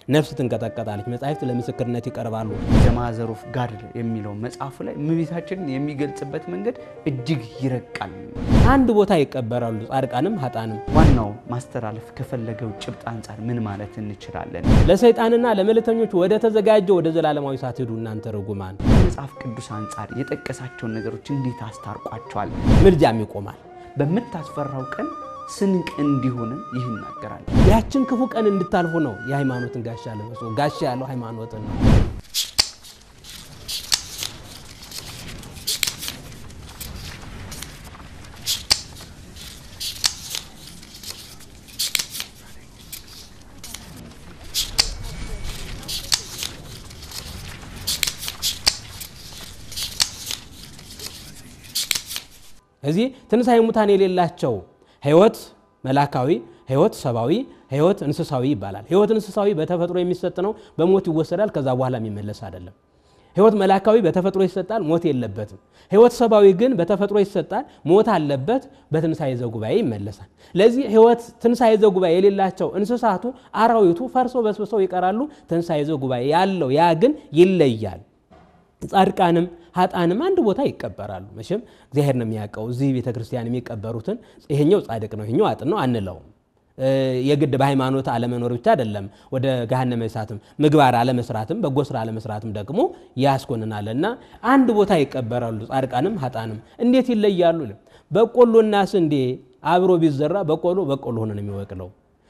ነፍስ ትንቀጠቀጣለች፣ መጻሕፍት ለምስክርነት ይቀርባሉ። ዘማዘር ኦፍ ጋድ የሚለው መጽሐፉ ላይ እመቤታችንን የሚገልጽበት መንገድ እጅግ ይረቃል። አንድ ቦታ ይቀበራሉ ጻድቃንም ሀጣንም። ዋናው ማስተላለፍ ከፈለገው ጭብጥ አንጻር ምን ማለት እንችላለን? ለሰይጣንና ለመልእክተኞች ወደ ተዘጋጀው ወደ ዘላለማዊ እሳት ሂዱ እናንተ ርጉማን። ከመጽሐፍ ቅዱስ አንጻር የጠቀሳቸውን ነገሮች እንዴት አስታርቋቸዋል? ምልጃም ይቆማል። በምታስፈራው ቀን ስንቅ እንዲሆንን ይህ ይናገራል። ያችን ክፉ ቀን እንድታልፉ ነው የሃይማኖትን ጋሻ ልበሱ። ጋሻ ያለው ሃይማኖትን ነው። እዚህ ትንሣኤ ሙታን የሌላቸው ህይወት መላካዊ፣ ህይወት ሰብአዊ፣ ህይወት እንስሳዊ ይባላል። ህይወት እንስሳዊ በተፈጥሮ የሚሰጥ ነው፣ በሞት ይወሰዳል፣ ከዛ በኋላ የሚመለስ አይደለም። ህይወት መላካዊ በተፈጥሮ ይሰጣል፣ ሞት የለበትም። ህይወት ሰብአዊ ግን በተፈጥሮ ይሰጣል፣ ሞት አለበት፣ በትንሣኤ ዘጉባኤ ይመለሳል። ለዚህ ህይወት ትንሣኤ ዘጉባኤ የሌላቸው እንስሳቱ፣ አራዊቱ ፈርሰው በስብሰው ይቀራሉ። ትንሣኤ ዘጉባኤ ያለው ያ ግን ይለያል። ጻድቃንም ሀጣንም አንድ ቦታ ይቀበራሉ። መቼም እግዚአብሔር ነው የሚያውቀው። እዚህ ቤተ ክርስቲያን የሚቀበሩትን ይሄኛው ጻድቅ ነው ይሄኛው አጥን ነው አንለውም። የግድ በሃይማኖት አለመኖር ብቻ አይደለም ወደ ገሃነመ እሳትም ምግባር አለመስራትም በጎ ስራ አለመስራትም ደግሞ ያስኮንናል። እና አንድ ቦታ ይቀበራሉ ጻድቃንም ሀጣንም። እንዴት ይለያሉ? በቆሎና ስንዴ አብሮ ቢዘራ በቆሎ በቆሎ ሆኖ ነው የሚበቅለው።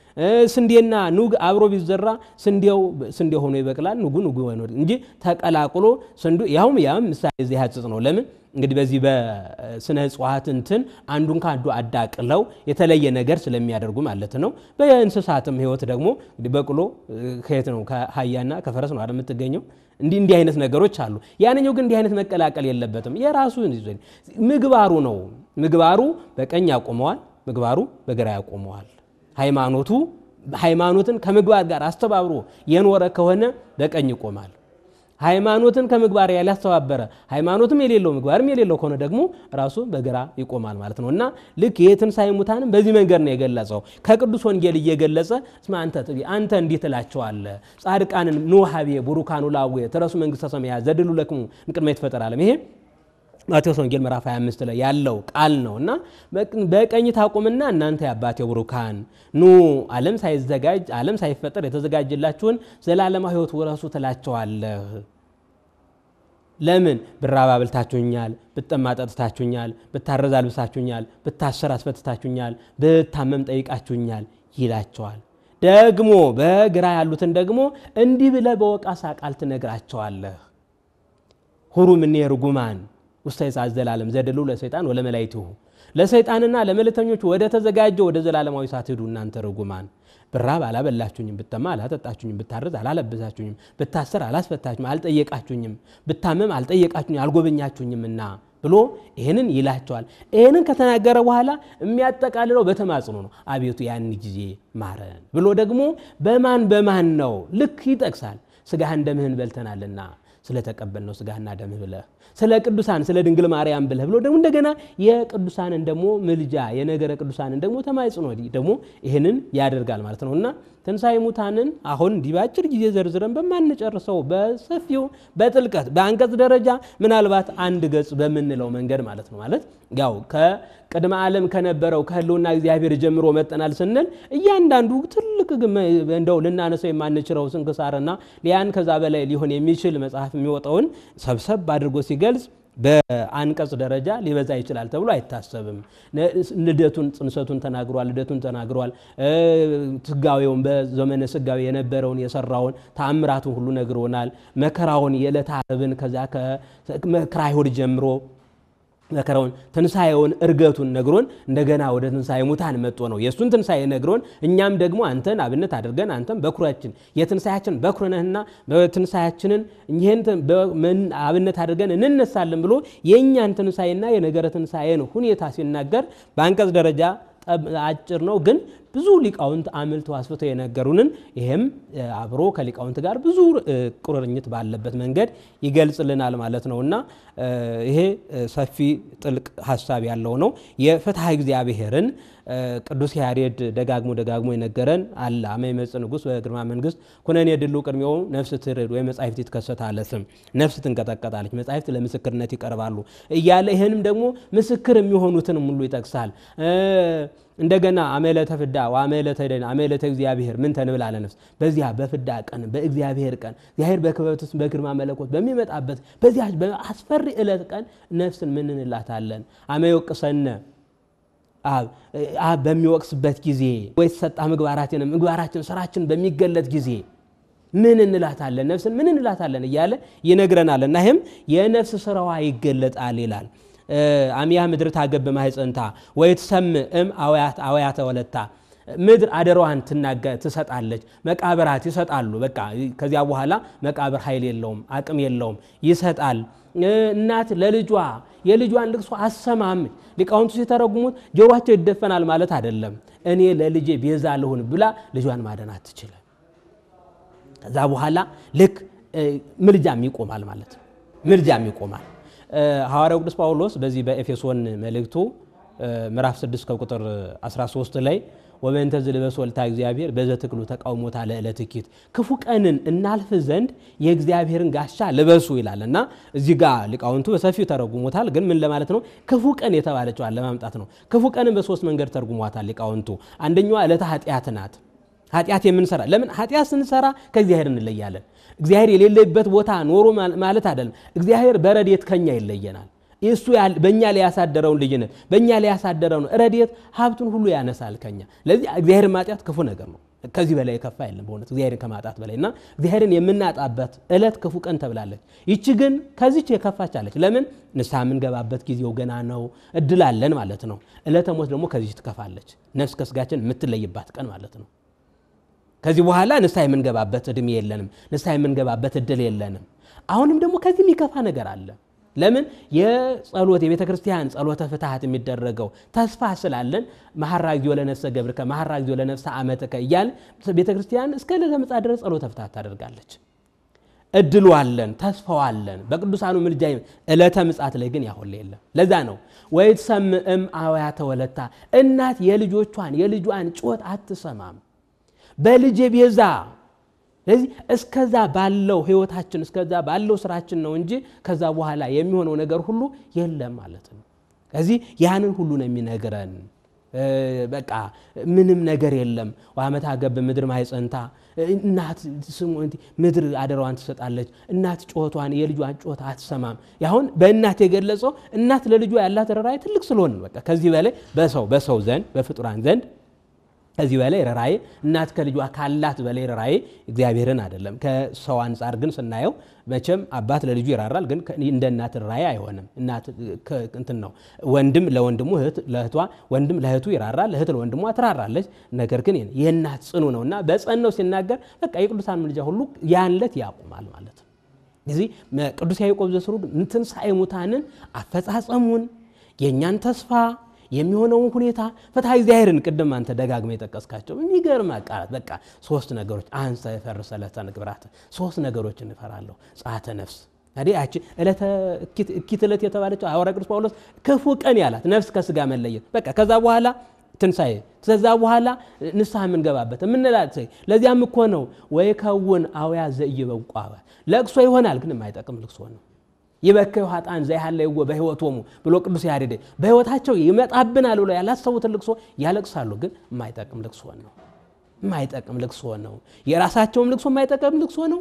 ስንዴና ኑግ አብሮ ቢዘራ ስንዴው ስንዴ ሆኖ ይበቅላል፣ ኑጉ ኑጉ ሆኖ እንጂ ተቀላቅሎ ስንዱ ያውም ያም ምሳሌ እዚህ ያጽጽ ነው። ለምን እንግዲህ በዚህ በስነ እጽዋት እንትን አንዱን ከአንዱ አዳቅለው የተለየ ነገር ስለሚያደርጉ ማለት ነው። በእንስሳትም ሕይወት ደግሞ እንግዲህ በቅሎ ከየት ነው? ከአህያና ከፈረስ ነው አይደል የምትገኘው? እንዲህ እንዲህ አይነት ነገሮች አሉ። ያንኛው ግን እንዲህ አይነት መቀላቀል የለበትም። የራሱ ምግባሩ ነው። ምግባሩ በቀኝ ያቆመዋል፣ ምግባሩ በግራ ያቆመዋል። ሃይማኖቱ ሃይማኖትን ከምግባር ጋር አስተባብሮ የኖረ ከሆነ በቀኝ ይቆማል። ሃይማኖትን ከምግባር ያላስተባበረ ሃይማኖትም የሌለው ምግባርም የሌለው ከሆነ ደግሞ ራሱ በግራ ይቆማል ማለት ነው እና ልክ የትንሣኤ ሙታንም በዚህ መንገድ ነው የገለጸው። ከቅዱስ ወንጌል እየገለጸ እስመ አንተ ጥቢ አንተ እንዲህ ትላቸዋለህ ጻድቃንን ንውሃቤ ቡሩካኑ ላዌ ትረሱ መንግሥተ ሰማያት ዘድሉ ለክሙ እምቅድመ ይትፈጠር ዓለም ይሄ ማቴዎስ ወንጌል ምዕራፍ 25 ላይ ያለው ቃል ነው እና በቀኝ ታቁምና እናንተ የአባቴ ቡሩካን ኑ ዓለም ሳይዘጋጅ ዓለም ሳይፈጠር የተዘጋጀላችሁን ዘላለማዊ ሕይወት ውረሱ ትላቸዋለህ። ለምን ብራብ አብልታችሁኛል፣ ብጠማ ጠጥታችሁኛል፣ ብታረዝ አልብሳችሁኛል፣ ብታሰር አስፈትታችሁኛል፣ ብታመም ጠይቃችሁኛል ይላቸዋል። ደግሞ በግራ ያሉትን ደግሞ እንዲህ ብለህ በወቃሳ ቃል ትነግራቸዋለህ ሁሩ እምኔ ርጉማን ውስተ ይጻት ዘላለም ዘድሉ ለሰይጣን ወለመላእክቲሁ ለሰይጣንና ለመልእክተኞች ወደ ተዘጋጀው ወደ ዘላለማዊ እሳት ሂዱ እናንተ ርጉማን። ብራብ አላበላችሁኝም፣ ብጠማ አላጠጣችሁኝም፣ ብታረዝ አላለበሳችሁኝም፣ ብታሰር አላስፈታችሁም፣ አልጠየቃችሁኝም፣ ብታመም አልጠየቃችሁኝ አልጎበኛችሁኝምና ብሎ ይህንን ይላቸዋል። ይህንን ከተናገረ በኋላ የሚያጠቃልለው በተማጽኖ ነው። አቤቱ ያን ጊዜ ማረን ብሎ ደግሞ በማን በማን ነው ልክ ይጠቅሳል። ስጋህን ደምህን በልተናልና ስለተቀበልነው ስጋህና ደምህ ብለህ ስለ ቅዱሳን ስለ ድንግል ማርያም ብለህ ብሎ ደግሞ እንደገና የቅዱሳንን ደግሞ ምልጃ የነገረ ቅዱሳንን ደግሞ ተማጽኖ ደግሞ ይህንን ያደርጋል ማለት ነው እና ትንሣኤ ሙታንን አሁን እንዲህ በአጭር ጊዜ ዘርዝረን በማንጨርሰው በሰፊው በጥልቀት በአንቀጽ ደረጃ ምናልባት አንድ ገጽ በምንለው መንገድ ማለት ነው ማለት ያው ከቅድመ ዓለም ከነበረው ከህልውና እግዚአብሔር ጀምሮ መጠናል ስንል እያንዳንዱ ትልቅ እንደው ልናነሰው የማንችለው ስንክሳርና ሊያን ከዛ በላይ ሊሆን የሚችል መጽሐፍ የሚወጣውን ሰብሰብ አድርጎ ሲገልጽ በአንቀጽ ደረጃ ሊበዛ ይችላል ተብሎ አይታሰብም። ልደቱን ጽንሰቱን ተናግሯል። ልደቱን ተናግሯል። ስጋዌውን በዘመነ ስጋዌ የነበረውን የሰራውን ተአምራቱን ሁሉ ነግሮናል። መከራውን የዕለተ ዓርብን ከዚያ ከመከራ አይሁድ ጀምሮ መከራውን ትንሣኤውን እርገቱን ነግሮን እንደገና ወደ ትንሣኤ ሙታን መጥቶ ነው የእሱን ትንሣኤ ነግሮን እኛም ደግሞ አንተን አብነት አድርገን አንተም በኩራችን የትንሣኤያችን በኩር ነህና በትንሣኤያችንን ይህን አብነት አድርገን እንነሳለን ብሎ የእኛን ትንሣኤና የነገረ ትንሣኤን ሁኔታ ሲናገር በአንቀጽ ደረጃ አጭር ነው፣ ግን ብዙ ሊቃውንት አምልተው አስፍተው የነገሩንን ይህም አብሮ ከሊቃውንት ጋር ብዙ ቁርኝት ባለበት መንገድ ይገልጽልናል ማለት ነው እና ይሄ ሰፊ ጥልቅ ሀሳብ ያለው ነው። የፍትሐ እግዚአብሔርን ቅዱስ ያሬድ ደጋግሞ ደጋግሞ የነገረን አለ አመ ይመጽእ ንጉሥ በግርማ መንግስት ኩነኔ ድሉ ቅድሜው ነፍስ ትርድ ወይ መጻሕፍት ይትከሰታለ ስም ነፍስ ትንቀጠቀጣለች፣ መጻሕፍት ለምስክርነት ይቀርባሉ እያለ ይህንም ደግሞ ምስክር የሚሆኑትንም ሁሉ ይጠቅሳል። እንደገና አመለተ ፍዳ ወአመለተ ደን አመለተ እግዚአብሔር ምን ተንብል አለ ነፍስ በዚያ በፍዳ ቀን በእግዚአብሔር ቀን እግዚአብሔር በክበቱ በግርማ መለኮት በሚመጣበት በዚያ በአስፈሪ ዕለት ቀን ነፍስን ምን እንላታለን? አመ ይወቅሰነ አብ በሚወቅስበት ጊዜ ወይ ተሰጣ ምግባራችን ምግባራችን ስራችን በሚገለጥ ጊዜ ምን እንላታለን? ነፍስን ምን እንላታለን እያለ ይነግረናል። እና ይህም የነፍስ ስራዋ ይገለጣል ይላል። አሚያ ምድር ታገብ ማህፀንታ ወይ ትሰምዕ እም አውያተ ወለታ ምድር አደሯን ትሰጣለች፣ መቃብራት ይሰጣሉ። በቃ ከዚያ በኋላ መቃብር ኃይል የለውም፣ አቅም የለውም፣ ይሰጣል። እናት ለልጇ የልጇን ልቅሶ አሰማም። ሊቃውንቱ ሲተረጉሙት ጆሯቸው ይደፈናል ማለት አይደለም። እኔ ለልጄ ቤዛ ልሁን ብላ ልጇን ማደን አትችልም። ከዛ በኋላ ልክ ምልጃም ይቆማል ማለት ነው። ምልጃም ይቆማል። ሐዋርያው ቅዱስ ጳውሎስ በዚህ በኤፌሶን መልእክቱ ምዕራፍ 6 ከቁጥር 13 ላይ ወበእንተ ዝልበስ ወልታ እግዚአብሔር በዘ ትክሉ ተቃውሞታ ለዕለት ኪት ክፉ ቀንን እናልፍ ዘንድ የእግዚአብሔርን ጋሻ ልበሱ ይላል እና እዚህ ጋር ሊቃውንቱ በሰፊው ተረጉሞታል። ግን ምን ለማለት ነው? ክፉ ቀን የተባለችዋን ለማምጣት ነው። ክፉ ቀንን በሶስት መንገድ ተርጉሟታል ሊቃውንቱ። አንደኛዋ ዕለተ ኃጢአት ናት። ኃጢአት የምንሰራ ለምን ኃጢአት ስንሰራ ከእግዚአብሔር እንለያለን። እግዚአብሔር የሌለበት ቦታ ኖሮ ማለት አይደለም። እግዚአብሔር በረድኤት ከኛ ይለየናል። እሱ በእኛ ላይ ያሳደረውን ልጅነት በእኛ ላይ ያሳደረውን ረድኤት ሀብቱን ሁሉ ያነሳል ከኛ። ለዚህ እግዚአብሔርን ማጣት ክፉ ነገር ነው። ከዚህ በላይ የከፋ የለም በእውነት እግዚአብሔርን ከማጣት በላይ እና እግዚአብሔርን የምናጣበት ዕለት ክፉ ቀን ተብላለች። ይቺ ግን ከዚች የከፋች አለች። ለምን ንስሐ የምንገባበት ጊዜው ገና ነው፣ እድል አለን ማለት ነው። ዕለተ ሞት ደግሞ ከዚች ትከፋለች። ነፍስ ከስጋችን የምትለይባት ቀን ማለት ነው። ከዚህ በኋላ ንስሐ የምንገባበት እድሜ የለንም። ንስሐ የምንገባበት እድል የለንም። አሁንም ደግሞ ከዚህ የሚከፋ ነገር አለ። ለምን የጸሎት የቤተ ክርስቲያን ጸሎተ ፍትሐት የሚደረገው ተስፋ ስላለን መሐራ እግዚኦ ለነፍሰ ገብርከ መሐራ እግዚኦ ለነፍሰ አመትከ እያል ቤተ ክርስቲያን እስከ ዕለተ ምጽአት ድረስ ጸሎተ ፍትሐት ታደርጋለች። እድሉ አለን፣ ተስፋው አለን። በቅዱሳኑ ምልጃ ዕለተ ምጽአት ላይ ግን ያሁን የለም። ለዛ ነው ወይትሰምዕ እም አውያተ ወለታ እናት የልጆቿን የልጇን ጩኸት አትሰማም በልጄ ቤዛ ስለዚህ እስከዛ ባለው ህይወታችን እስከዛ ባለው ስራችን ነው እንጂ ከዛ በኋላ የሚሆነው ነገር ሁሉ የለም ማለት ነው። ከዚህ ያንን ሁሉ ነው የሚነግረን። በቃ ምንም ነገር የለም። ዋመታ ገብ ምድር ማይጸንታ እናት ምድር አደራዋን ትሰጣለች። እናት ጩኸቷን የልጇን ጩኸት አትሰማም። ያሁን በእናት የገለጸው እናት ለልጇ ያላት ርኅራኄ ትልቅ ስለሆነ በቃ ከዚህ በላይ በሰው በሰው ዘንድ በፍጡራን ዘንድ ከዚህ በላይ ርኅራኄ እናት ከልጇ ካላት በላይ ርኅራኄ እግዚአብሔርን አይደለም። ከሰው አንጻር ግን ስናየው መቼም አባት ለልጁ ይራራል፣ ግን እንደ እናት ርኅራኄ አይሆንም። እናት እንትን ነው። ወንድም ለወንድሙ እህት ለእህቷ ወንድም ለእህቱ ይራራል፣ እህት ለወንድሟ ትራራለች። ነገር ግን የእናት ጽኑ ነው እና በጸነው ሲናገር በቃ የቅዱሳን ምልጃ ሁሉ ያን ዕለት ያቁማል ማለት ነው። እዚህ ቅዱስ ያዕቆብ ዘስሩግ ትንሣኤ ሙታንን አፈጻጸሙን የእኛን ተስፋ የሚሆነውን ሁኔታ ፍትሐ እግዚአብሔርን ቅድም አንተ ደጋግመ የጠቀስካቸው የሚገርም ቃላት በቃ ሶስት ነገሮች አንሰ የፈርሰ ዕለተ ንግብራት ሶስት ነገሮች እንፈራለሁ ጸአተ ነፍስ ታዲያ ያቺ ዕለተ እኪት ዕለት የተባለችው ሐዋርያ ቅዱስ ጳውሎስ ክፉ ቀን ያላት ነፍስ ከስጋ መለየት በቃ ከዛ በኋላ ትንሣኤ ከዛ በኋላ ንስሐ የምንገባበት የምንላት ለዚያም እኮ ነው ወይ ከውን አውያ ዘኢይበቁ ለቅሶ ይሆናል ግን የማይጠቅም ልቅሶ ነው ይበከዩ ኃጥአን ዘይሃለይዎ በሕይወቶሙ ብሎ ቅዱስ ያሬድ በሕይወታቸው ይመጣብናል ብሎ ያላሰቡትን ልቅሶ ያለቅሳሉ። ግን የማይጠቅም ልቅሶ ነው። የማይጠቅም ልቅሶ ነው። የራሳቸውም ልቅሶ የማይጠቅም ልቅሶ ነው።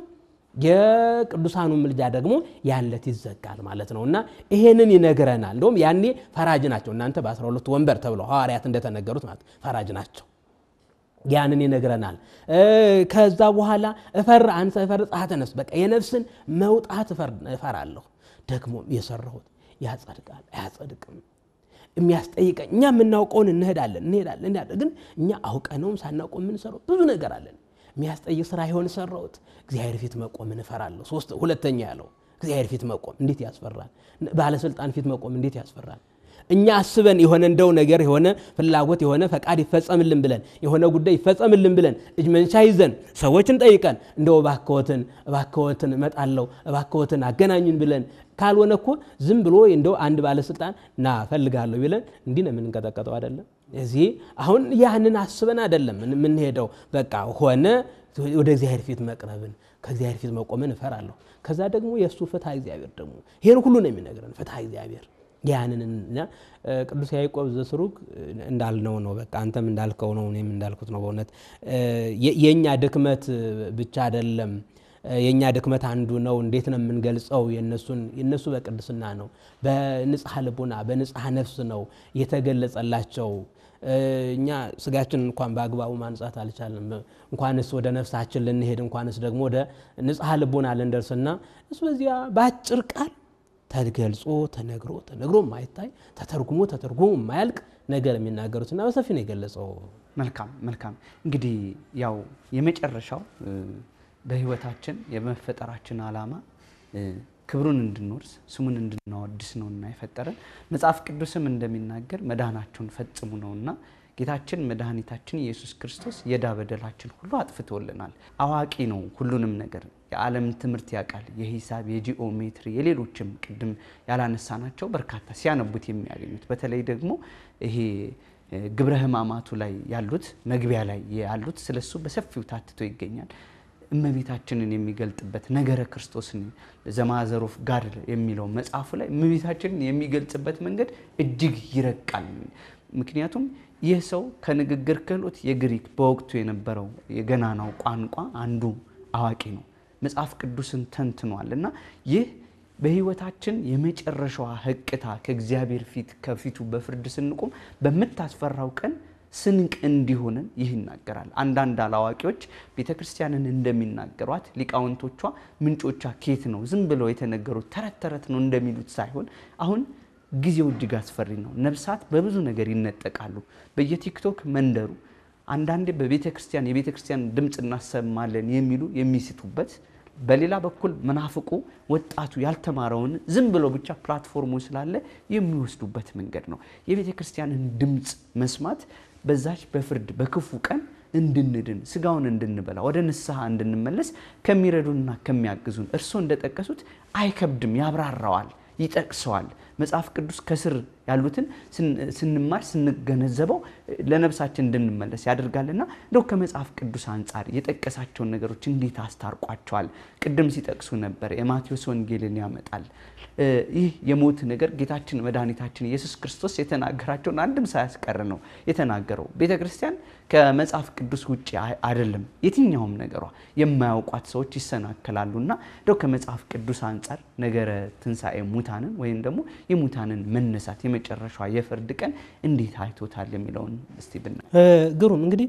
የቅዱሳኑ ምልጃ ደግሞ ያለት ይዘጋል ማለት ነው እና ይሄንን ይነግረናል። እንደውም ያኔ ፈራጅ ናቸው እናንተ በአስራ ሁለቱ ወንበር ተብለው ሐዋርያት እንደተነገሩት ማለት ፈራጅ ናቸው። ያንን ይነግረናል። ከዛ በኋላ እፈር አንሰ እፈር ጸአተ ነፍስ በቃ የነፍስን መውጣት እፈራለሁ ደግሞ የሰራሁት ያጸድቃል አያጸድቅም፣ የሚያስጠይቀኝ እኛ የምናውቀውን እንሄዳለን እንሄዳለን እንሄዳለን። ግን እኛ አውቀነውም ሳናውቀው የምንሰራው ብዙ ነገር አለን። የሚያስጠይቅ ስራ ይሆን ሰራሁት። እግዚአብሔር ፊት መቆምን እፈራለሁ። ሶስት ሁለተኛ ያለው እግዚአብሔር ፊት መቆም እንዴት ያስፈራል! ባለስልጣን ፊት መቆም እንዴት ያስፈራል! እኛ አስበን የሆነ እንደው ነገር የሆነ ፍላጎት የሆነ ፈቃድ ይፈጸምልን ብለን የሆነ ጉዳይ ይፈጸምልን ብለን እጅ መንሻ ይዘን ሰዎችን ጠይቀን እንደው እባክዎትን እባክዎትን እመጣለሁ እባክዎትን አገናኙን ብለን ካልሆነ እኮ ዝም ብሎ እንደው አንድ ባለስልጣን ና ፈልጋለሁ ብለን እንዲህ ነው የምንቀጠቀጠው አይደለም። እዚህ አሁን ያንን አስበን አይደለም የምንሄደው። በቃ ሆነ ወደ እግዚአብሔር ፊት መቅረብን ከእግዚአብሔር ፊት መቆምን እፈራለሁ። ከዛ ደግሞ የእሱ ፍትሐ እግዚአብሔር ደግሞ ይህን ሁሉ ነው የሚነግረን ፍትሐ እግዚአብሔር ያንንና ቅዱስ ያዕቆብ ዘስሩግ እንዳልነው ነው። በቃ አንተም እንዳልከው ነው፣ እኔም እንዳልኩት ነው። በእውነት የእኛ ድክመት ብቻ አይደለም የእኛ ድክመት አንዱ ነው። እንዴት ነው የምንገልጸው? የነሱ በቅድስና ነው፣ በንጽሐ ልቡና በንጽሐ ነፍስ ነው የተገለጸላቸው። እኛ ስጋችን እንኳን በአግባቡ ማንጻት አልቻለም። እንኳንስ ወደ ነፍሳችን ልንሄድ እንኳንስ ደግሞ ወደ ንጽሐ ልቡና ልንደርስና እሱ በዚያ በአጭር ቃል ተገልጾ ተነግሮ ተነግሮ የማይታይ ተተርጉሞ ተተርጉሞ የማያልቅ ነገር የሚናገሩትና በሰፊ ነው የገለጸው። መልካም መልካም። እንግዲህ ያው የመጨረሻው በህይወታችን የመፈጠራችን ዓላማ ክብሩን እንድንወርስ ስሙን እንድናወድስ ነውና የፈጠረን መጽሐፍ ቅዱስም እንደሚናገር መድኃናቸውን ፈጽሙ ነውና ጌታችን መድኃኒታችን ኢየሱስ ክርስቶስ የዕዳ በደላችን ሁሉ አጥፍቶልናል። አዋቂ ነው ሁሉንም ነገር የዓለም ትምህርት ያውቃል። የሂሳብ፣ የጂኦሜትሪ፣ የሌሎችም ቅድም ያላነሳናቸው በርካታ ሲያነቡት የሚያገኙት በተለይ ደግሞ ይሄ ግብረ ሕማማቱ ላይ ያሉት መግቢያ ላይ ያሉት ስለሱ በሰፊው ታትቶ ይገኛል። እመቤታችንን የሚገልጥበት ነገረ ክርስቶስን ዘማዘሮፍ ጋድ የሚለው መጽሐፉ ላይ እመቤታችንን የሚገልጽበት መንገድ እጅግ ይረቃል። ምክንያቱም ይህ ሰው ከንግግር ክህሎት የግሪክ በወቅቱ የነበረው የገናናው ቋንቋ አንዱ አዋቂ ነው። መጽሐፍ ቅዱስን ተንትኗል እና ይህ በህይወታችን የመጨረሻዋ ህቅታ ከእግዚአብሔር ፊት ከፊቱ በፍርድ ስንቆም በምታስፈራው ቀን ስንቅ እንዲሆንን ይህ ይናገራል። አንዳንድ አላዋቂዎች ቤተ ክርስቲያንን እንደሚናገሯት ሊቃውንቶቿ ምንጮቿ ኬት ነው ዝም ብለው የተነገሩት ተረት ተረት ነው እንደሚሉት ሳይሆን አሁን ጊዜው እጅግ አስፈሪ ነው። ነፍሳት በብዙ ነገር ይነጠቃሉ። በየቲክቶክ መንደሩ አንዳንዴ በቤተ ክርስቲያን የቤተ ክርስቲያን ድምፅ እናሰማለን የሚሉ የሚስቱበት በሌላ በኩል መናፍቁ ወጣቱ ያልተማረውን ዝም ብሎ ብቻ ፕላትፎርሙ ስላለ የሚወስዱበት መንገድ ነው። የቤተ ክርስቲያንን ድምፅ መስማት በዛች በፍርድ በክፉ ቀን እንድንድን ስጋውን እንድንበላ ወደ ንስሐ እንድንመለስ ከሚረዱንና ከሚያግዙን እርስዎ እንደጠቀሱት አይከብድም፣ ያብራራዋል፣ ይጠቅሰዋል። መጽሐፍ ቅዱስ ከስር ያሉትን ስንማር ስንገነዘበው ለነፍሳችን እንድንመለስ ያደርጋልና እንደው ከመጽሐፍ ቅዱስ አንጻር የጠቀሳቸውን ነገሮች እንዴት አስታርቋቸዋል? ቅድም ሲጠቅሱ ነበር፣ የማቴዎስ ወንጌልን ያመጣል። ይህ የሞት ነገር ጌታችን መድኃኒታችን ኢየሱስ ክርስቶስ የተናገራቸውን አንድም ሳያስቀር ነው የተናገረው። ቤተ ክርስቲያን ከመጽሐፍ ቅዱስ ውጭ አይደለም የትኛውም ነገሯ። የማያውቋት ሰዎች ይሰናከላሉና እንደው ከመጽሐፍ ቅዱስ አንጻር ነገረ ትንሣኤ ሙታንን ወይም ደግሞ የሙታንን መነሳት የመጨረሻዋ የፍርድ ቀን እንዴት አይቶታል የሚለውን እስቲ ብና ግሩም እንግዲህ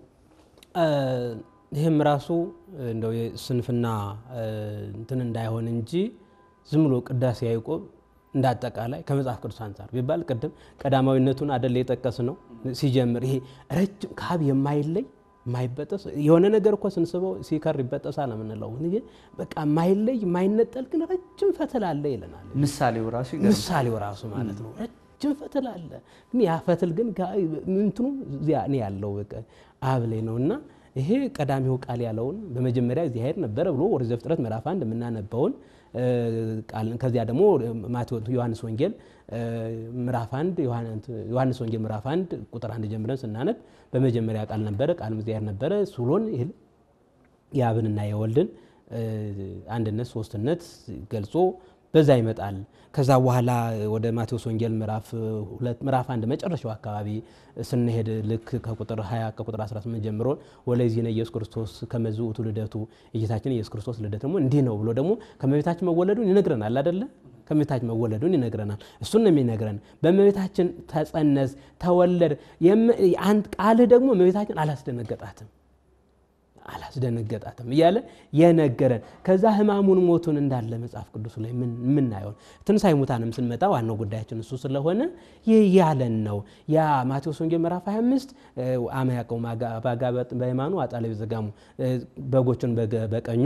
ይህም ራሱ እንደው የስንፍና እንትን እንዳይሆን እንጂ ዝም ብሎ ቅዳሴ ያዕቆብ እንደ አጠቃላይ ከመጽሐፍ ቅዱስ አንጻር ቢባል ቅድም ቀዳማዊነቱን አደለ የጠቀስ ነው ሲጀምር ይሄ ረጅም ካብ የማይለይ የማይበጠስ የሆነ ነገር እኮ ስንስበው ሲከር ይበጠሳል የምንለው ግን በቃ የማይለይ የማይነጠል ግን ረጅም ፈትል አለ ይለናል። ምሳሌው ራሱ ምሳሌው ራሱ ማለት ነው ረጅም ፈትል አለ። ግን ያ ፈትል ግን እንትኑ እዚያ እኔ ያለው አብ ላይ ነው እና ይሄ ቀዳሚው ቃል ያለውን በመጀመሪያ እግዚአብሔር ነበረ ብሎ ኦሪት ዘፍጥረት ምዕራፍ አንድ የምናነበውን ከዚያ ደግሞ ዮሐንስ ወንጌል ምዕራፍ አንድ ዮሐንስ ወንጌል ምዕራፍ አንድ ቁጥር አንድ ጀምረን ስናነብ በመጀመሪያ ቃል ነበረ፣ ቃልም እግዚአብሔር ነበረ ብሎን ይል የአብንና የወልድን አንድነት ሶስትነት ገልጾ በዛ ይመጣል። ከዛ በኋላ ወደ ማቴዎስ ወንጌል ምዕራፍ አንድ መጨረሻው አካባቢ ስንሄድ ልክ ከቁጥር 20 ከቁጥር 18 ጀምሮ ወለዚህ ነው ኢየሱስ ክርስቶስ ከመዝ ውእቱ ልደቱ የጌታችን ኢየሱስ ክርስቶስ ልደት ደግሞ እንዲህ ነው ብሎ ደግሞ ከመቤታችን መወለዱን ይነግረናል አይደለ? ከመቤታችን መወለዱን ይነግረናል። እሱን ነው የሚነግረን። በመቤታችን ተጸነስ፣ ተወለድ። ቃልህ ደግሞ መቤታችን አላስደነገጣትም አላስደነገጣትም እያለ የነገረን ከዛ ሕማሙን ሞቱን እንዳለ መጽሐፍ ቅዱስ ላይ የምናየውን ትንሣኤ ሙታንም ስንመጣ ዋናው ጉዳያችን እሱ ስለሆነ ይህ ያለን ነው። ያ ማቴዎስ ወንጌል ምዕራፍ 25 አመ ያዕቆብ በሃይማኖ አጣለ ዘጋሙ በጎችን በቀኙ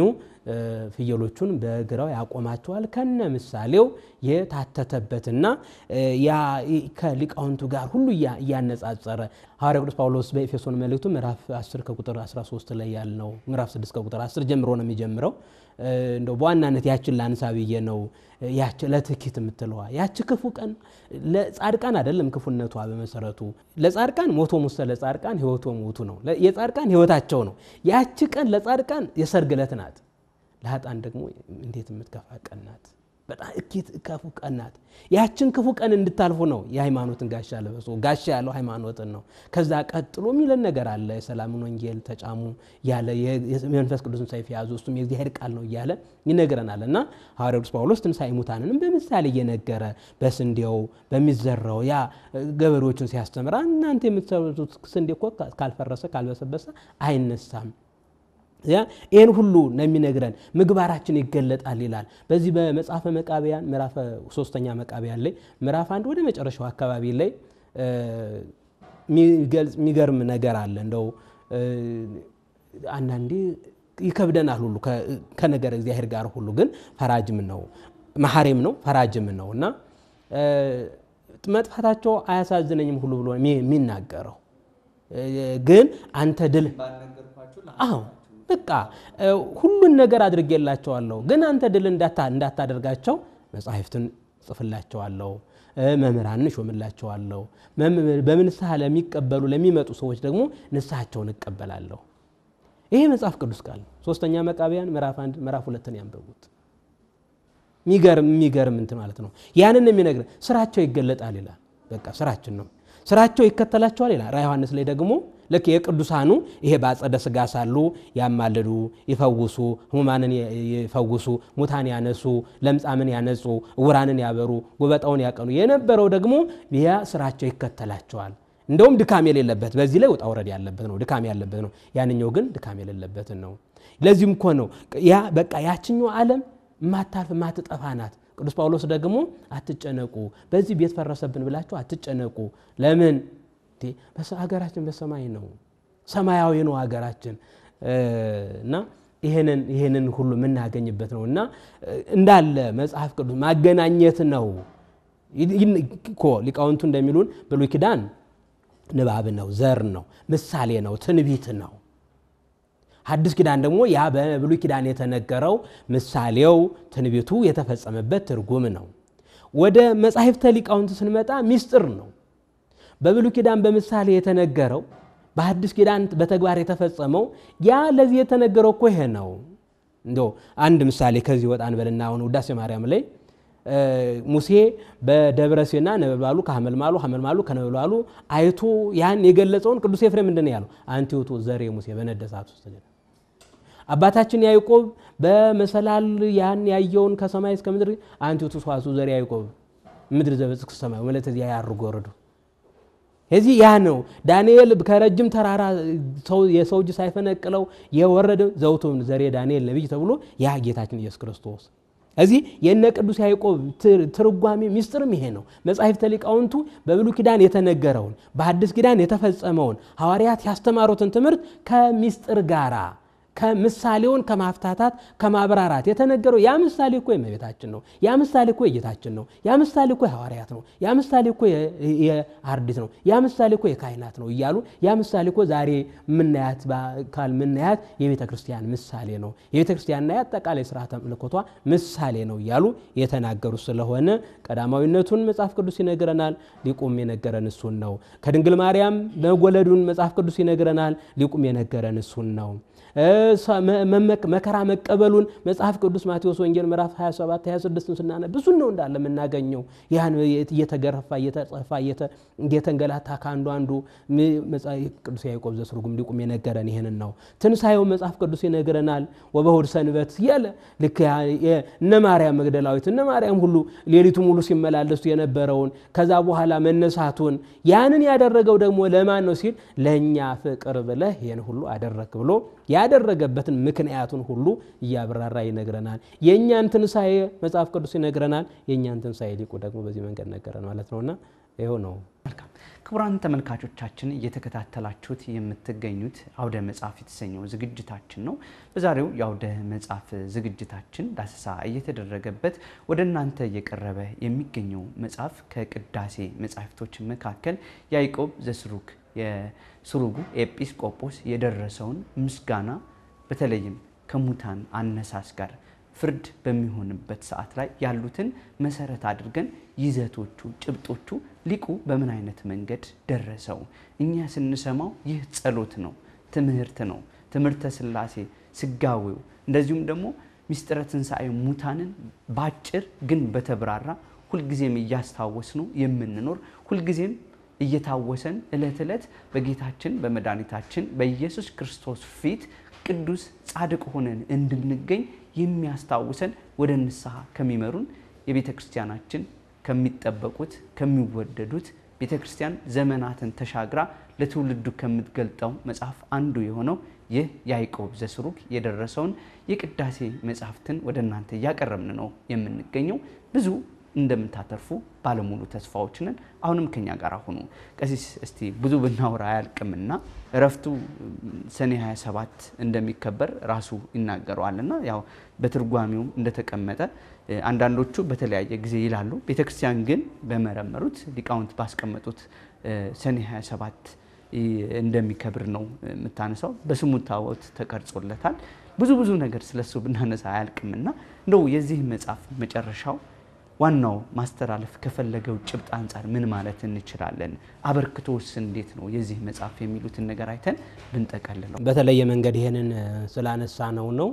ፍየሎቹን በግራው ያቆማቸዋል ከነ ምሳሌው የታተተበትና ከሊቃውንቱ ጋር ሁሉ እያነጻጸረ ሐዋርያ ቅዱስ ጳውሎስ በኤፌሶን መልእክቱ ምዕራፍ 10 ከቁጥር 13 ላይ ያልነው ምዕራፍ 6 ከቁጥር 10 ጀምሮ ነው የሚጀምረው። እንደው በዋናነት ያችን ላንሳ ብዬ ነው። ያች ለትኪት የምትለዋ ያች ክፉ ቀን ለጻድቃን አይደለም ክፉነቷ በመሰረቱ ለጻድቃን ሞቶ ሙሰ ለጻድቃን ህይወቶ ሞቱ ነው። የጻድቃን ህይወታቸው ነው። ያች ቀን ለጻድቃን የሰርግ ዕለት ናት። ለሀጣን ደግሞ እንዴት የምትከፋ ቀን ናት። በጣም እኪት ክፉ ቀን ናት። ያችን ክፉ ቀን እንድታልፉ ነው የሃይማኖትን ጋሻ ለበሱ። ጋሻ ያለው ሃይማኖትን ነው። ከዛ ቀጥሎ የሚለን ነገር አለ። የሰላምን ወንጌል ተጫሙ ያለ የመንፈስ ቅዱስን ሰይፍ የያዙ እሱም የእግዚአብሔር ቃል ነው እያለ ይነግረናል። እና ሐዋርያ ቅዱስ ጳውሎስ ትንሣኤ ሙታንንም በምሳሌ እየነገረ በስንዴው በሚዘራው ያ ገበሬዎችን ሲያስተምር እናንተ የምትሰሩት ስንዴ እኮ ካልፈረሰ ካልበሰበሰ አይነሳም ይህን ሁሉ ነው የሚነግረን። ምግባራችን ይገለጣል ይላል። በዚህ በመጽሐፈ መቃቢያን ምዕራፍ ሶስተኛ መቃቢያን ላይ ምዕራፍ አንድ ወደ መጨረሻው አካባቢ ላይ የሚገርም ነገር አለ። እንደው አንዳንዴ ይከብደናል ሁሉ ከነገር እግዚአብሔር ጋር ሁሉ ግን ፈራጅም ነው መሐሪም ነው ፈራጅም ነው እና መጥፋታቸው አያሳዝነኝም ሁሉ ብሎ የሚናገረው ግን አንተ ድል አዎ በቃ ሁሉን ነገር አድርጌላቸዋለሁ፣ ግን አንተ ድል እንዳታደርጋቸው መጻሕፍትን ጽፍላቸዋለሁ፣ መምህራንን እሾምላቸዋለሁ። በንስሐ ለሚቀበሉ ለሚመጡ ሰዎች ደግሞ ንስሐቸውን እቀበላለሁ። ይሄ መጽሐፍ ቅዱስ ቃል ነው። ሶስተኛ መቃቢያን ምዕራፍ አንድ ምዕራፍ ሁለትን ያንበቡት። የሚገርም የሚገርም እንትን ማለት ነው። ያንን የሚነግር ስራቸው ይገለጣል ይላል። በቃ ስራችን ነው ስራቸው ይከተላቸዋል ይላል። ራ ዮሐንስ ላይ ደግሞ ልክ የቅዱሳኑ ይሄ በአጸደ ሥጋ ሳሉ ያማልዱ፣ ይፈውሱ፣ ሕሙማንን ይፈውሱ፣ ሙታን ያነሱ፣ ለምጻምን ያነጹ፣ እውራንን ያበሩ፣ ጉበጣውን ያቀኑ የነበረው ደግሞ ያ ስራቸው ይከተላቸዋል። እንደውም ድካም የሌለበት በዚህ ላይ ውጣ ውረድ ያለበት ነው፣ ድካም ያለበት ነው። ያንኛው ግን ድካም የሌለበትን ነው። ለዚህም እኮ ነው ያ በቃ ያችኛው ዓለም ማታልፍ ማትጠፋ ናት። ቅዱስ ጳውሎስ ደግሞ አትጨነቁ፣ በዚህ ቤት ፈረሰብን ብላችሁ አትጨነቁ። ለምን ሀገራችን በሰማይ ነው፣ ሰማያዊ ነው ሀገራችን እና ይህንን ሁሉ የምናገኝበት ነው እና እንዳለ መጽሐፍ ቅዱስ ማገናኘት ነው እኮ ሊቃውንቱ እንደሚሉን ብሉይ ኪዳን ንባብ ነው፣ ዘር ነው፣ ምሳሌ ነው፣ ትንቢት ነው። ሐዲስ ኪዳን ደግሞ ያ በብሉይ ኪዳን የተነገረው ምሳሌው ትንቢቱ የተፈጸመበት ትርጉም ነው። ወደ መጻሕፍተ ሊቃውንት ስንመጣ ሚስጥር ነው። በብሉይ ኪዳን በምሳሌ የተነገረው በሐዲስ ኪዳን በተግባር የተፈጸመው ያ ለዚህ የተነገረው እኮ ይሄ ነው። እንደው አንድ ምሳሌ ከዚህ ወጣ እንበልና አሁን ውዳሴ ማርያም ላይ ሙሴ በደብረ ሲና ነበልባሉ ከሐመልማሉ ሐመልማሉ ከነበልባሉ አይቶ ያን የገለጸውን ቅዱስ ኤፍሬም ምንድን ነው ያለው? አንቲ ውእቱ ዘርኤ ሙሴ በነደ እሳት ውስጥ አባታችን ያዕቆብ በመሰላል ያን ያየውን ከሰማይ እስከ ምድር አንቲ ውእቱ ሰዋስው ዘርኤ ያዕቆብ ምድር ዘበጽሕት ሰማይ ወለተ ዚአ ያርጉ ወረዱ። እዚህ ያ ነው ዳንኤል ከረጅም ተራራ የሰው እጅ ሳይፈነቅለው የወረደ ዘውቱ ዘርኤ ዳንኤል ነቢይ ተብሎ ያ ጌታችን ኢየሱስ ክርስቶስ እዚህ የነ ቅዱስ ያዕቆብ ትርጓሜ ሚስጥርም ይሄ ነው። መጻሕፍተ ሊቃውንቱ በብሉይ ኪዳን የተነገረውን በሐዲስ ኪዳን የተፈጸመውን ሐዋርያት ያስተማሩትን ትምህርት ከሚስጥር ጋራ ከምሳሌውን ከማፍታታት ከማብራራት የተነገረው ያ ምሳሌ እኮ የእመቤታችን ነው። ያ ምሳሌ እኮ የጌታችን ነው። ያ ምሳሌ እኮ የሐዋርያት ነው። ያ ምሳሌ እኮ የአርድእት ነው። ያ ምሳሌ እኮ የካህናት ነው እያሉ ያ ምሳሌ እኮ ዛሬ ምናያት በአካል ምናያት የቤተ ክርስቲያን ምሳሌ ነው። የቤተ ክርስቲያንና የአጠቃላይ ስርዓተ ምልኮቷ ምሳሌ ነው እያሉ የተናገሩ ስለሆነ ቀዳማዊነቱን መጽሐፍ ቅዱስ ይነግረናል። ሊቁም የነገረን እሱን ነው። ከድንግል ማርያም መወለዱን መጽሐፍ ቅዱስ ይነግረናል። ሊቁም የነገረን እሱን ነው። መከራ መቀበሉን መጽሐፍ ቅዱስ ማቴዎስ ወንጌል ምዕራፍ 27 26 ስናነ ብዙ ነው እንዳለ የምናገኘው ያን እየተገረፋ እየተጸፋ እየተንገላታ ከአንዱ አንዱ ቅዱስ ያዕቆብ ዘስሩግም ሊቁም የነገረን ይህንን ነው። ትንሣኤው መጽሐፍ ቅዱስ ይነግረናል። ወበእሑድ ሰንበት ያለ ልክ እነ ማርያም መግደላዊት እነ ማርያም ሁሉ ሌሊቱ ሙሉ ሲመላለሱ የነበረውን ከዛ በኋላ መነሳቱን ያንን ያደረገው ደግሞ ለማን ነው ሲል ለእኛ ፍቅር ብለህ ይህን ሁሉ አደረክ ብሎ ያደረገበትን ምክንያቱን ሁሉ እያብራራ ይነግረናል። የእኛን ትንሣኤ መጽሐፍ ቅዱስ ይነግረናል። የእኛን ትንሣኤ ሊቁ ደግሞ በዚህ መንገድ ነገረን ማለት ነውና ይኸው ነው። ክቡራን ተመልካቾቻችን እየተከታተላችሁት የምትገኙት አውደ መጽሐፍ የተሰኘው ዝግጅታችን ነው። በዛሬው የአውደ መጽሐፍ ዝግጅታችን ዳሰሳ እየተደረገበት ወደ እናንተ እየቀረበ የሚገኘው መጽሐፍ ከቅዳሴ መጻሕፍቶች መካከል ያዕቆብ ዘስሩግ የስሩጉ ኤጲስቆጶስ የደረሰውን ምስጋና በተለይም ከሙታን አነሳስ ጋር ፍርድ በሚሆንበት ሰዓት ላይ ያሉትን መሰረት አድርገን ይዘቶቹ፣ ጭብጦቹ ሊቁ በምን አይነት መንገድ ደረሰው? እኛ ስንሰማው ይህ ጸሎት ነው፣ ትምህርት ነው፣ ትምህርተ ሥላሴ ስጋዌው፣ እንደዚሁም ደግሞ ሚስጥረ ትንሣኤ ሙታንን ባጭር ግን በተብራራ ሁልጊዜም እያስታወስ ነው የምንኖር ሁልጊዜም እየታወሰን ዕለት ዕለት በጌታችን በመድኃኒታችን በኢየሱስ ክርስቶስ ፊት ቅዱስ ጻድቅ ሆነን እንድንገኝ የሚያስታውሰን ወደ ንስሐ ከሚመሩን የቤተ ክርስቲያናችን ከሚጠበቁት ከሚወደዱት ቤተ ክርስቲያን ዘመናትን ተሻግራ ለትውልዱ ከምትገልጠው መጽሐፍ አንዱ የሆነው ይህ ያዕቆብ ዘስሩግ የደረሰውን የቅዳሴ መጽሐፍትን ወደ እናንተ እያቀረብን ነው የምንገኘው ብዙ እንደምታተርፉ ባለሙሉ ተስፋዎች ነን። አሁንም ከኛ ጋር ሁኑ። ቀሲስ እስቲ ብዙ ብናወራ አያልቅምና እረፍቱ ሰኔ 27 እንደሚከበር ራሱ ይናገረዋልና ያው በትርጓሜውም እንደተቀመጠ አንዳንዶቹ በተለያየ ጊዜ ይላሉ። ቤተክርስቲያን ግን በመረመሩት ሊቃውንት ባስቀመጡት ሰኔ 27 እንደሚከብር ነው የምታነሳው። በስሙ ታቦት ተቀርጾለታል። ብዙ ብዙ ነገር ስለሱ ብናነሳ አያልቅምና እንደው የዚህ መጽሐፍ መጨረሻው ዋናው ማስተላለፍ ከፈለገው ጭብጥ አንጻር ምን ማለት እንችላለን? አበርክቶስ እንዴት ነው የዚህ መጽሐፍ የሚሉትን ነገር አይተን ብንጠቀልለው። በተለየ መንገድ ይሄንን ስላነሳ ነው ነው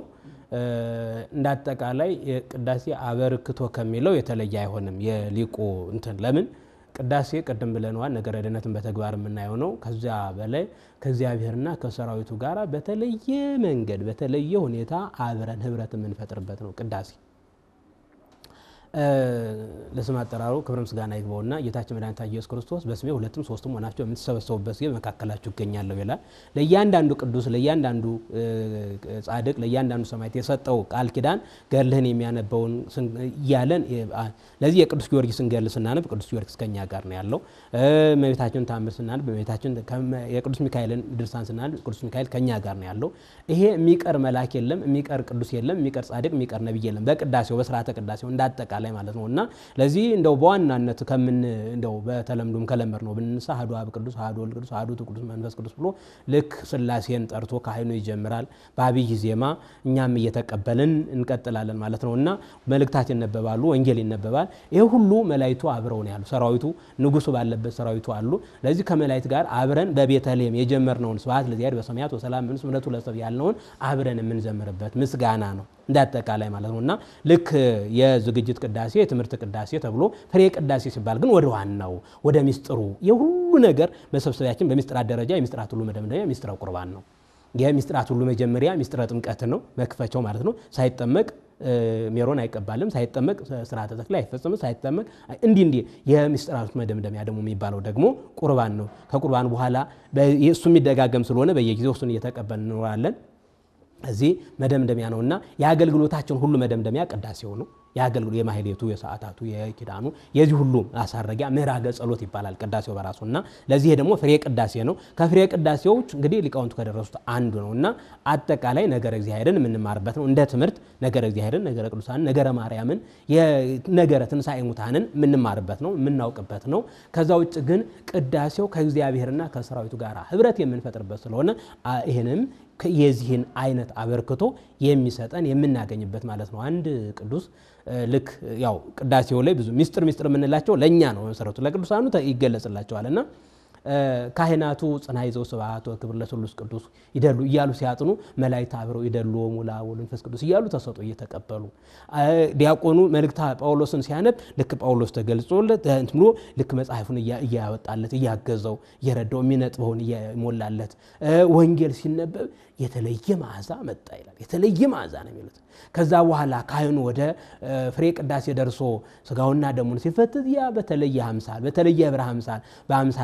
እንደ አጠቃላይ ቅዳሴ አበርክቶ ከሚለው የተለየ አይሆንም። የሊቁ እንትን ለምን ቅዳሴ ቅድም ብለነዋል፣ ነገረ ድነትን በተግባር የምናየው ነው። ከዚያ በላይ ከእግዚአብሔርና ከሰራዊቱ ጋር በተለየ መንገድ በተለየ ሁኔታ አብረን ህብረት የምንፈጥርበት ነው ቅዳሴ ለስም አጠራሩ ክብረ ምስጋና ይግባውና ጌታችን መድኃኒታችን ኢየሱስ ክርስቶስ በስሜ ሁለትም ሶስትም ሆናችሁ የምትሰበሰቡበት ጊዜ በመካከላችሁ እገኛለሁ ይላል። ለእያንዳንዱ ቅዱስ፣ ለእያንዳንዱ ጻድቅ፣ ለእያንዳንዱ ሰማዕት የሰጠው ቃል ኪዳን ገድልህን የሚያነበውን እያለን ለዚህ የቅዱስ ጊዮርጊስን ገድል ስናነብ ቅዱስ ጊዮርጊስ ከኛ ጋር ነው ያለው። እመቤታችን ታምር ስናነብ እመቤታችን የቅዱስ ሚካኤልን ድርሳን ስናነብ ቅዱስ ሚካኤል ከኛ ጋር ነው ያለው። ይሄ የሚቀር መልአክ የለም፣ የሚቀር ቅዱስ የለም፣ የሚቀር ጻድቅ፣ የሚቀር ነቢይ የለም። በቅዳሴው በስርዓተ ቅዳሴው እንዳጠቃ ላይ ማለት ነው እና ለዚህ እንደው በዋናነት ከምን እንደው በተለምዶም ከለመድ ነው ብንነሳ አሐዱ አብ ቅዱስ አሐዱ ወልድ ቅዱስ አሐዱ ቅዱስ መንፈስ ቅዱስ ብሎ ልክ ሥላሴን ጠርቶ ካህኑ ይጀምራል በአብይ ዜማ እኛም እየተቀበልን እንቀጥላለን ማለት ነው እና መልእክታት ይነበባሉ፣ ወንጌል ይነበባል። ይህ ሁሉ መላይቱ አብረው ነው ያሉ። ሰራዊቱ ንጉሱ ባለበት ሰራዊቱ አሉ። ለዚህ ከመላይት ጋር አብረን በቤተልሔም የጀመርነውን ስብሐት ለእግዚአብሔር በሰማያት ወሰላም ምንስ ምሕረቱ ለሰብእ ያልነውን አብረን የምንዘምርበት ምስጋና ነው እንደ አጠቃላይ ማለት ነው እና ልክ የዝግጅት ቅዳሴ የትምህርት ቅዳሴ ተብሎ ፍሬ ቅዳሴ ሲባል ግን ወደ ዋናው ወደ ሚስጥሩ የሁሉ ነገር መሰብሰቢያችን በሚስጥራት ደረጃ የሚስጥራት ሁሉ መደምደሚያ ሚስጥረ ቁርባን ነው። የሚስጥራት ሁሉ መጀመሪያ ሚስጥረ ጥምቀት ነው፣ መክፈቻው ማለት ነው። ሳይጠመቅ ሜሮን አይቀባልም፣ ሳይጠመቅ ስርዓተ ተክሊል አይፈጽምም፣ ሳይጠመቅ እንዲህ እንዲህ የሚስጥራቱ መደምደሚያ ደግሞ የሚባለው ደግሞ ቁርባን ነው። ከቁርባን በኋላ እሱ የሚደጋገም ስለሆነ በየጊዜው እሱን እየተቀበል እንኖራለን። እዚህ መደምደሚያ ነውና የአገልግሎታችን ሁሉ መደምደሚያ ቅዳሴው ነው። የአገልግሎት የማህሌቱ፣ የሰዓታቱ፣ የኪዳኑ የዚህ ሁሉ ማሳረጊያ ምዕራገ ጸሎት ይባላል ቅዳሴው በራሱ እና ለዚህ ደግሞ ፍሬ ቅዳሴ ነው። ከፍሬ ቅዳሴዎች እንግዲህ ሊቃውንቱ ከደረሱት አንዱ ነው እና አጠቃላይ ነገረ እግዚአብሔርን የምንማርበት ነው። እንደ ትምህርት ነገረ እግዚአብሔርን፣ ነገረ ቅዱሳንን፣ ነገረ ማርያምን፣ ነገረ ትንሣኤ ሙታንን የምንማርበት ነው የምናውቅበት ነው። ከዛ ውጭ ግን ቅዳሴው ከእግዚአብሔርና ከሰራዊቱ ጋር ህብረት የምንፈጥርበት ስለሆነ ይህንም የዚህን አይነት አበርክቶ የሚሰጠን የምናገኝበት ማለት ነው። አንድ ቅዱስ ልክ ያው ቅዳሴው ላይ ብዙ ሚስጥር ሚስጥር የምንላቸው ለእኛ ነው መሰረቱ ለቅዱሳኑ ይገለጽላቸዋል እና ካህናቱ ጽና ይዘው ስብሐት ወክብር ለስሉስ ቅዱስ ይደሉ እያሉ ሲያጥኑ መላእክት አብረው ይደሉ ሙላ ወመንፈስ ቅዱስ እያሉ ተሰጦ እየተቀበሉ ዲያቆኑ መልእክተ ጳውሎስን ሲያነብ ልክ ጳውሎስ ተገልጾለት ብሎ ልክ መጽሐፉን እያወጣለት እያገዘው እየረዳው የሚነጥበውን እየሞላለት ወንጌል ሲነበብ የተለየ መዓዛ መጣ ይላል። የተለየ መዓዛ ነው የሚሉት። ከዛ በኋላ ካህኑ ወደ ፍሬ ቅዳሴ ደርሶ ስጋውና ደሙን ሲፈትት ያ በተለየ አምሳል በተለየ ህብረ አምሳል በአምሳለ በግ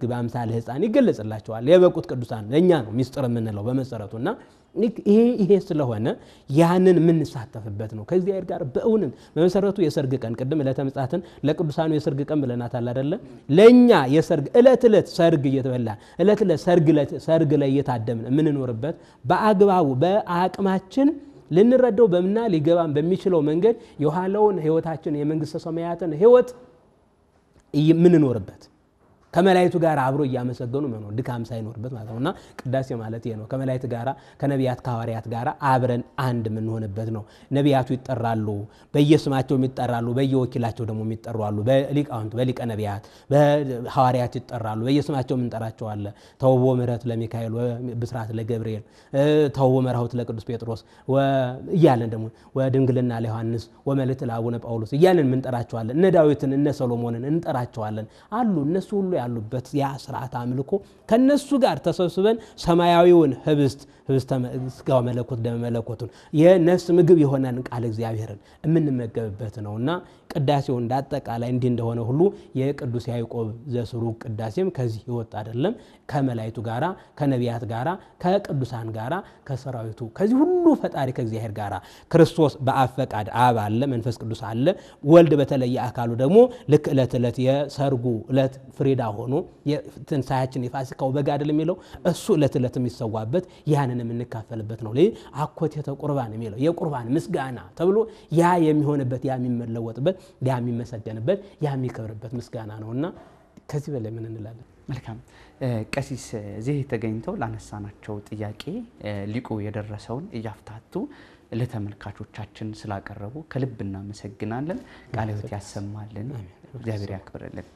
በአምሳለ ሕፃን ይገለጽላቸዋል። የበቁት ቅዱሳን ለእኛ ነው ሚስጥር የምንለው በመሰረቱ እና ይሄ ይሄ ስለሆነ ያንን የምንሳተፍበት ነው ከእግዚአብሔር ጋር በእውነት በመሰረቱ የሰርግ ቀን ቅድም ዕለተ ምጽአትን ለቅዱሳኑ የሰርግ ቀን ብለናታል አይደለ? ለእኛ የሰርግ ዕለት ዕለት ሰርግ እየተበላ ዕለት ዕለት ሰርግ ላይ እየታደምን የምንኖርበት በአግባቡ በአቅማችን ልንረዳው በምና ሊገባን በሚችለው መንገድ የኋላውን ህይወታችን የመንግስተ ሰማያትን ህይወት የምንኖርበት ከመላይቱ ጋር አብሮ እያመሰገኑ መኖር ድካም ሳይኖርበት ማለት ነው እና ቅዳሴ ማለት ይሄ ነው። ከመላይት ጋር ከነቢያት ከሐዋርያት ጋር አብረን አንድ የምንሆንበት ነው። ነቢያቱ ይጠራሉ፣ በየስማቸውም ይጠራሉ፣ በየወኪላቸው ደግሞ የሚጠሩ አሉ። በሊቃውንት በሊቀ ነቢያት በሐዋርያት ይጠራሉ፣ በየስማቸውም እንጠራቸዋለን። ተውቦ ምሕረት ለሚካኤል ብስራት ለገብርኤል፣ ተውቦ መርሐውት ለቅዱስ ጴጥሮስ እያለን ደግሞ ወድንግልና ለዮሐንስ ወመልእክት ለአቡነ ጳውሎስ እያለን እንጠራቸዋለን። እነ ዳዊትን እነ ሰሎሞንን እንጠራቸዋለን አሉ እነሱ ሁሉ ያሉበት ያ ስርዓት አምልኮ ከነሱ ጋር ተሰብስበን ሰማያዊውን ህብስት ህብስተ ሥጋው መለኮት ደመ መለኮቱን የነፍስ ምግብ የሆነን ቃል እግዚአብሔርን የምንመገብበት ነው እና ቅዳሴው እንዳጠቃላይ እንዲህ እንደሆነ ሁሉ የቅዱስ ያዕቆብ ዘስሩግ ቅዳሴም ከዚህ ይወጥ አይደለም። ከመላይቱ ጋራ ከነቢያት ጋራ ከቅዱሳን ጋራ ከሰራዊቱ ከዚህ ሁሉ ፈጣሪ ከእግዚአብሔር ጋራ ክርስቶስ በአብ ፈቃድ አብ አለ፣ መንፈስ ቅዱስ አለ። ወልድ በተለየ አካሉ ደግሞ ልክ ዕለት ዕለት የሰርጉ ዕለት ፍሪዳ ሆኖ ትንሣያችን የፋሲካው በግ አይደል የሚለው እሱ ዕለት ዕለት የሚሰዋበት ያንን የምንካፈልበት ነው። ይህ አኮቴተ ቁርባን የሚለው የቁርባን ምስጋና ተብሎ ያ የሚሆንበት ያ የሚመለወጥበት ያ የሚመሰገንበት ያ የሚከብርበት ምስጋና ነው እና ከዚህ በላይ ምን እንላለን? መልካም ቀሲስ እዚህ ተገኝተው ላነሳናቸው ጥያቄ ሊቁ የደረሰውን እያፍታቱ ለተመልካቾቻችን ስላቀረቡ ከልብ እናመሰግናለን። ቃለ ሕይወት ያሰማልን፣ እግዚአብሔር ያክብርልን።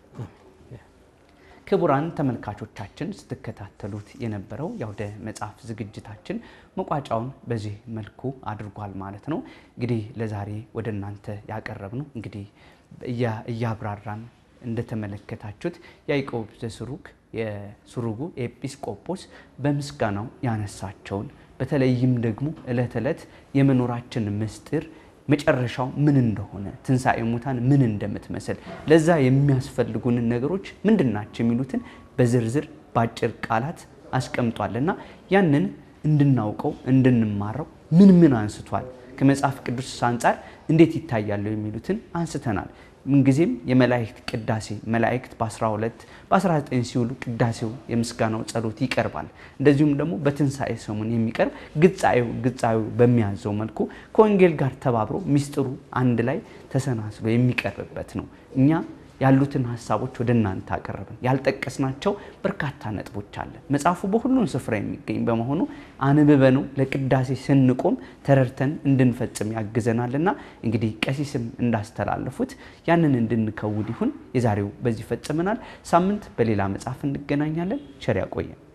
ክቡራን ተመልካቾቻችን ስትከታተሉት የነበረው የአውደ መጽሐፍ ዝግጅታችን መቋጫውን በዚህ መልኩ አድርጓል ማለት ነው። እንግዲህ ለዛሬ ወደ እናንተ ያቀረብነው እንግዲህ እያብራራን እንደተመለከታችሁት ያዕቆብ ዘስሩግ የስሩጉ ኤጲስቆጶስ በምስጋናው ያነሳቸውን በተለይም ደግሞ ዕለት ዕለት የመኖራችን ምስጢር መጨረሻው ምን እንደሆነ ትንሣኤ ሙታን ምን እንደምትመስል ለዛ የሚያስፈልጉንን ነገሮች ምንድን ናቸው የሚሉትን በዝርዝር በአጭር ቃላት አስቀምጧልና ያንን እንድናውቀው እንድንማረው ምን ምን አንስቷል፣ ከመጽሐፍ ቅዱስ አንጻር እንዴት ይታያሉ የሚሉትን አንስተናል። ምንጊዜም የመላእክት ቅዳሴ መላእክት በ12 በ19 ሲውሉ ቅዳሴው የምስጋናው ጸሎት ይቀርባል። እንደዚሁም ደግሞ በትንሣኤ ሰሙን የሚቀርብ ግጻዩ ግጻዩ በሚያዘው መልኩ ከወንጌል ጋር ተባብሮ ሚስጥሩ አንድ ላይ ተሰናስሎ የሚቀርብበት ነው። እኛ ያሉትን ሀሳቦች ወደ እናንተ አቀረብን። ያልጠቀስናቸው በርካታ ነጥቦች አለ። መጽሐፉ በሁሉም ስፍራ የሚገኝ በመሆኑ አንብበነው ለቅዳሴ ስንቆም ተረድተን እንድንፈጽም ያግዘናልና እንግዲህ ቀሲስም እንዳስተላለፉት ያንን እንድንከውድ ይሁን። የዛሬው በዚህ ፈጽመናል። ሳምንት በሌላ መጽሐፍ እንገናኛለን። ቸር ያቆየን።